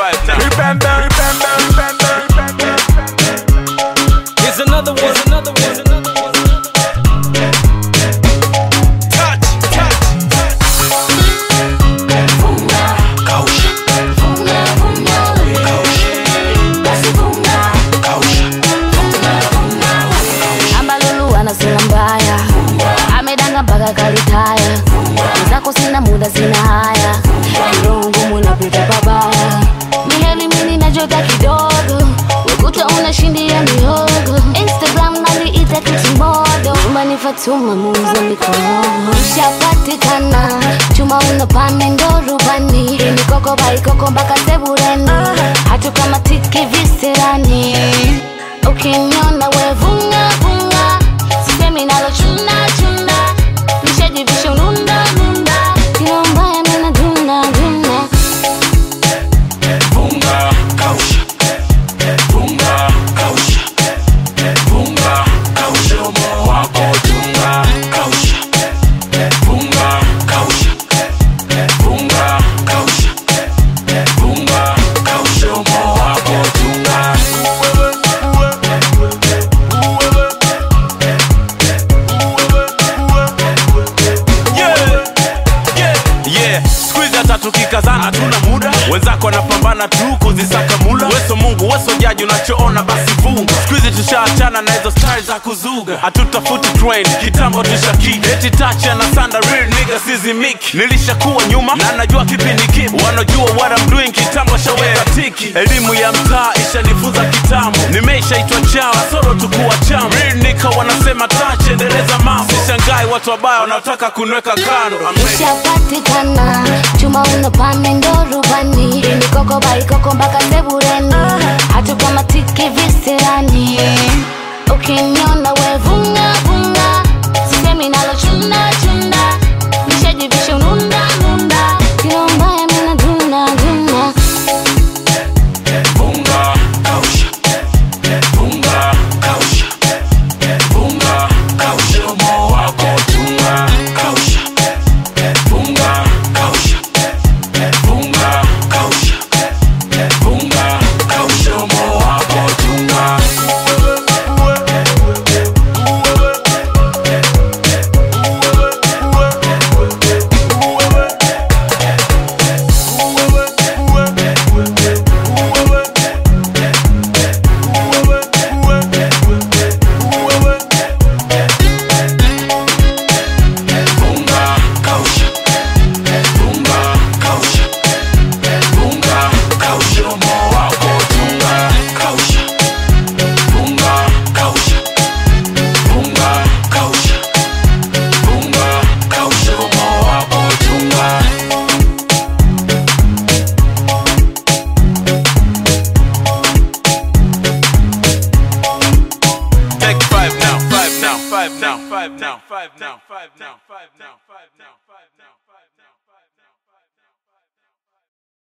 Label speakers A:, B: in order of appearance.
A: five now.
B: Remember, remember, remember, remember.
C: Here's another one, another one, another one.
A: Touch, touch.
B: Kausha,
D: ambalulu anasema mbaya amedanga mpaka kalitaya zako sina muda sina haya roho ngumu napita pabaya miheli mini najota kidogo ukuta unashindia mihogo instagram naliita kitimodo nyumbani fatuma muuza mikono ushapatikana chuma unapane ndo rubani mikoko baikoko mpaka sebureni hatu kama tiki visirani ukiniona wevunga vunga sisemi nalo chuna chuna nishajivisha ununda nunda kila mbaya nina duna duna
B: Bunga, kausha, bunga, kausha, bunga, kausha, moyo wako tunga, kausha, bunga, kausha, bunga, kausha, bunga, kausha, moyo wako tunga.
A: Yeah, yeah, yeah. Siku hizi hata tukikazana tuna muda, wenzako wanapambana tu kuzisaka mula. Weso Mungu, weso jaji, unachoona basi funga. Siku hizi tushaachana na hizo style za kuzuga, hatutafuti trend, kitambo tushaki eti touch na sanda real nigga sizimiki. Nilishakuwa nyuma na najua kipindi kipi, wanajua what I'm doing, kitambo shaweka tiki. Elimu ya mtaa ishanifunza kitambo, nimeishaitwa chawa soro tukuwa chama. Real nigga wanasema touch, endeleza mambo. Sishangai watu wabaya wanaotaka kunweka kando. I'm ready.
D: ushapatikana chuma unapane ndo rubani mikoko baikoko mpaka sebureni hatu kama tiki visirani ukiniona wevunga vunga sisemi nalo chuna chuna nishajivisha ununda nunda kila mbaya mina duna duna
B: Bunga, kausha, bunga, kausha, bunga, kausha, moyo wako tunga, kausha, bunga, kausha, bunga, kausha, bunga, kausha, moyo wako tunga. Bunga, kausha, bunga, kausha, bunga, kausha, moyo wako tunga, kausha, bunga, kausha, bunga, kausha, bunga, kausha, moyo wako tunga.
A: Take five now, five now, five now, five now, five now, five now, five now, five now, five now.